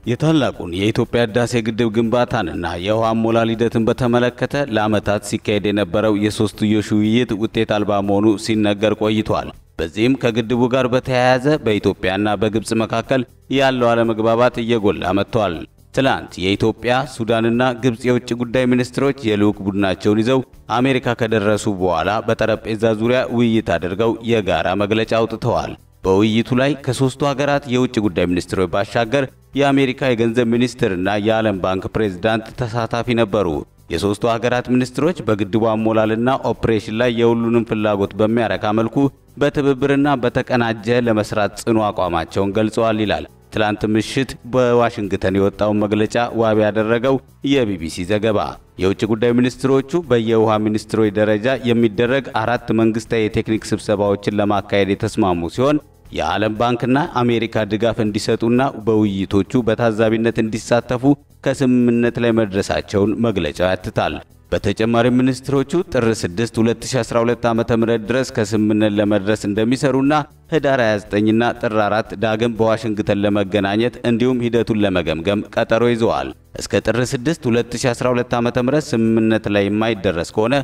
የታላቁን የኢትዮጵያ ህዳሴ ግድብ ግንባታንና የውሃ አሞላል ሂደትን በተመለከተ ለዓመታት ሲካሄድ የነበረው የሶስትዮሽ ውይይት ውጤት አልባ መሆኑ ሲነገር ቆይቷል። በዚህም ከግድቡ ጋር በተያያዘ በኢትዮጵያና በግብፅ መካከል ያለው አለመግባባት እየጎላ መጥቷል። ትላንት የኢትዮጵያ ሱዳንና ግብፅ የውጭ ጉዳይ ሚኒስትሮች የልዑክ ቡድናቸውን ይዘው አሜሪካ ከደረሱ በኋላ በጠረጴዛ ዙሪያ ውይይት አድርገው የጋራ መግለጫ አውጥተዋል። በውይይቱ ላይ ከሦስቱ ሀገራት የውጭ ጉዳይ ሚኒስትሮች ባሻገር የአሜሪካ የገንዘብ ሚኒስትርና የዓለም ባንክ ፕሬዝዳንት ተሳታፊ ነበሩ። የሦስቱ ሀገራት ሚኒስትሮች በግድቡ አሞላልና ኦፕሬሽን ላይ የሁሉንም ፍላጎት በሚያረካ መልኩ በትብብርና በተቀናጀ ለመስራት ጽኑ አቋማቸውን ገልጸዋል ይላል ትላንት ምሽት በዋሽንግተን የወጣውን መግለጫ ዋቢ ያደረገው የቢቢሲ ዘገባ። የውጭ ጉዳይ ሚኒስትሮቹ በየውሃ ሚኒስትሮች ደረጃ የሚደረግ አራት መንግስታዊ የቴክኒክ ስብሰባዎችን ለማካሄድ የተስማሙ ሲሆን የዓለም ባንክና አሜሪካ ድጋፍ እንዲሰጡና በውይይቶቹ በታዛቢነት እንዲሳተፉ ከስምምነት ላይ መድረሳቸውን መግለጫው ያትታል። በተጨማሪም ሚኒስትሮቹ ጥር 6 2012 ዓ.ም ድረስ ከስምምነት ለመድረስ እንደሚሰሩና ህዳር 29ና ጥር 4 ዳግም በዋሽንግተን ለመገናኘት እንዲሁም ሂደቱን ለመገምገም ቀጠሮ ይዘዋል። እስከ ጥር 6 2012 ዓ.ም ስምምነት ላይ የማይደረስ ከሆነ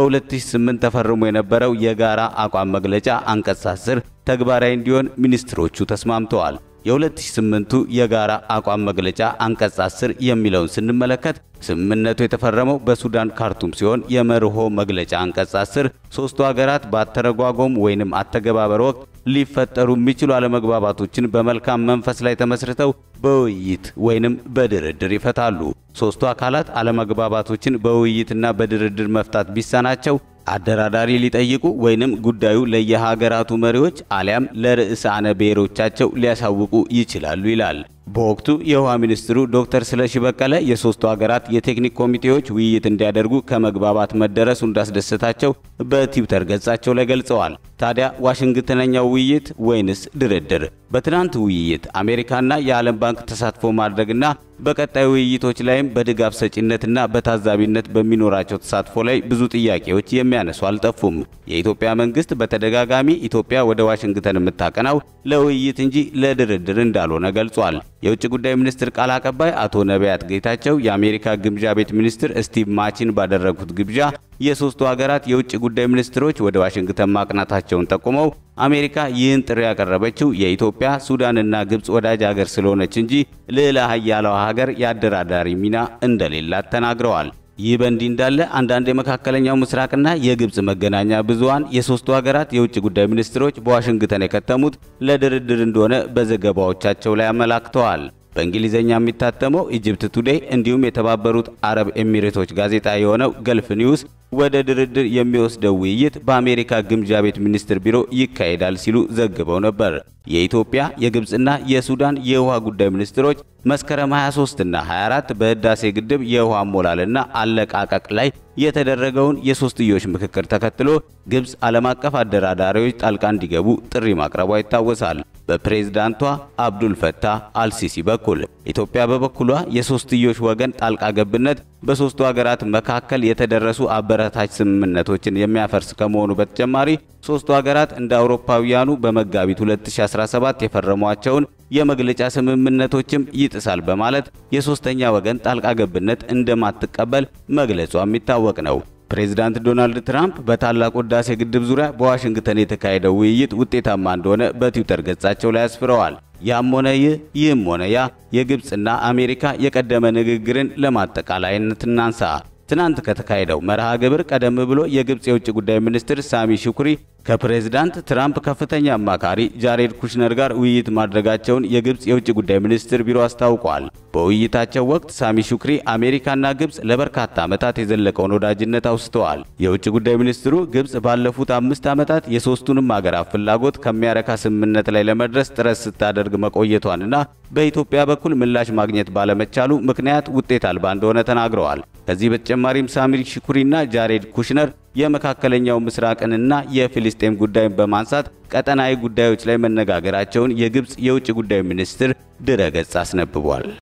በ2008 ተፈርሞ የነበረው የጋራ አቋም መግለጫ አንቀጽ 10 ተግባራዊ እንዲሆን ሚኒስትሮቹ ተስማምተዋል። የ2008ቱ የጋራ አቋም መግለጫ አንቀጽ 10 የሚለውን ስንመለከት ስምምነቱ የተፈረመው በሱዳን ካርቱም ሲሆን የመርሆ መግለጫ አንቀጽ 10 ሶስቱ ሀገራት በአተረጓጎም ወይንም አተገባበር ወቅት ሊፈጠሩ የሚችሉ አለመግባባቶችን በመልካም መንፈስ ላይ ተመስርተው በውይይት ወይንም በድርድር ይፈታሉ። ሶስቱ አካላት አለመግባባቶችን በውይይትና በድርድር መፍታት ቢሳናቸው አደራዳሪ ሊጠይቁ ወይንም ጉዳዩ ለየሀገራቱ መሪዎች አሊያም ለርዕሳነ ብሔሮቻቸው ሊያሳውቁ ይችላሉ ይላል። በወቅቱ የውሃ ሚኒስትሩ ዶክተር ስለሺ በቀለ የሶስቱ ሀገራት የቴክኒክ ኮሚቴዎች ውይይት እንዲያደርጉ ከመግባባት መደረሱ እንዳስደሰታቸው በትዊተር ገጻቸው ላይ ገልጸዋል። ታዲያ ዋሽንግተነኛው ውይይት ወይንስ ድርድር? በትናንት ውይይት አሜሪካና የዓለም ባንክ ተሳትፎ ማድረግና በቀጣይ ውይይቶች ላይም በድጋፍ ሰጪነትና በታዛቢነት በሚኖራቸው ተሳትፎ ላይ ብዙ ጥያቄዎች የሚያነሱ አልጠፉም። የኢትዮጵያ መንግስት በተደጋጋሚ ኢትዮጵያ ወደ ዋሽንግተን የምታቀናው ለውይይት እንጂ ለድርድር እንዳልሆነ ገልጿል። የውጭ ጉዳይ ሚኒስትር ቃል አቀባይ አቶ ነቢያት ጌታቸው የአሜሪካ ግምጃ ቤት ሚኒስትር ስቲቭ ማቺን ባደረጉት ግብዣ የሶስቱ ሀገራት የውጭ ጉዳይ ሚኒስትሮች ወደ ዋሽንግተን ማቅናታቸውን ጠቁመው አሜሪካ ይህን ጥሪ ያቀረበችው የኢትዮጵያ ሱዳንና ግብፅ ወዳጅ ሀገር ስለሆነች እንጂ ልዕለ ሀያላዋ ሀገር የአደራዳሪ ሚና እንደሌላት ተናግረዋል። ይህ በእንዲህ እንዳለ አንዳንድ የመካከለኛው ምስራቅና የግብፅ መገናኛ ብዙሃን የሶስቱ ሀገራት የውጭ ጉዳይ ሚኒስትሮች በዋሽንግተን የከተሙት ለድርድር እንደሆነ በዘገባዎቻቸው ላይ አመላክተዋል። በእንግሊዝኛ የሚታተመው ኢጅፕት ቱዴይ እንዲሁም የተባበሩት አረብ ኤሚሬቶች ጋዜጣ የሆነው ገልፍ ኒውስ ወደ ድርድር የሚወስደው ውይይት በአሜሪካ ግምጃ ቤት ሚኒስትር ቢሮ ይካሄዳል ሲሉ ዘግበው ነበር። የኢትዮጵያ የግብፅና የሱዳን የውሃ ጉዳይ ሚኒስትሮች መስከረም 23 እና 24 በህዳሴ ግድብ የውሃ አሞላልና አለቃቀቅ ላይ የተደረገውን የሶስትዮሽ ምክክር ተከትሎ ግብፅ ዓለም አቀፍ አደራዳሪዎች ጣልቃ እንዲገቡ ጥሪ ማቅረቧ ይታወሳል። በፕሬዝዳንቷ አብዱል ፈታህ አልሲሲ በኩል ኢትዮጵያ በበኩሏ የሶስትዮሽ ወገን ጣልቃ ገብነት በሶስቱ ሀገራት መካከል የተደረሱ አበረታች ስምምነቶችን የሚያፈርስ ከመሆኑ በተጨማሪ ሶስቱ ሀገራት እንደ አውሮፓውያኑ በመጋቢት 2017 የፈረሟቸውን የመግለጫ ስምምነቶችም ይጥሳል በማለት የሶስተኛ ወገን ጣልቃ ገብነት እንደማትቀበል መግለጿ የሚታወቅ ነው። ፕሬዚዳንት ዶናልድ ትራምፕ በታላቁ ህዳሴ ግድብ ዙሪያ በዋሽንግተን የተካሄደው ውይይት ውጤታማ እንደሆነ በትዊተር ገጻቸው ላይ አስፍረዋል። ያም ሆነ ይህ ይህም ሆነ ያ የግብፅና አሜሪካ የቀደመ ንግግርን ለማጠቃላይነት እናንሳ። ትናንት ከተካሄደው መርሃ ግብር ቀደም ብሎ የግብፅ የውጭ ጉዳይ ሚኒስትር ሳሚ ሹኩሪ ከፕሬዝዳንት ትራምፕ ከፍተኛ አማካሪ ጃሬድ ኩሽነር ጋር ውይይት ማድረጋቸውን የግብፅ የውጭ ጉዳይ ሚኒስትር ቢሮ አስታውቋል። በውይይታቸው ወቅት ሳሚ ሹክሪ አሜሪካና ግብፅ ለበርካታ ዓመታት የዘለቀውን ወዳጅነት አውስተዋል። የውጭ ጉዳይ ሚኒስትሩ ግብፅ ባለፉት አምስት ዓመታት የሦስቱንም አገራት ፍላጎት ከሚያረካ ስምምነት ላይ ለመድረስ ጥረት ስታደርግ መቆየቷንና በኢትዮጵያ በኩል ምላሽ ማግኘት ባለመቻሉ ምክንያት ውጤት አልባ እንደሆነ ተናግረዋል። ከዚህ በተጨማሪም ሳሚ ሹኩሪና ጃሬድ ኩሽነር የመካከለኛው ምስራቅንና የፊልስጤም ጉዳይን በማንሳት ቀጠናዊ ጉዳዮች ላይ መነጋገራቸውን የግብፅ የውጭ ጉዳይ ሚኒስትር ድረገጽ አስነብቧል።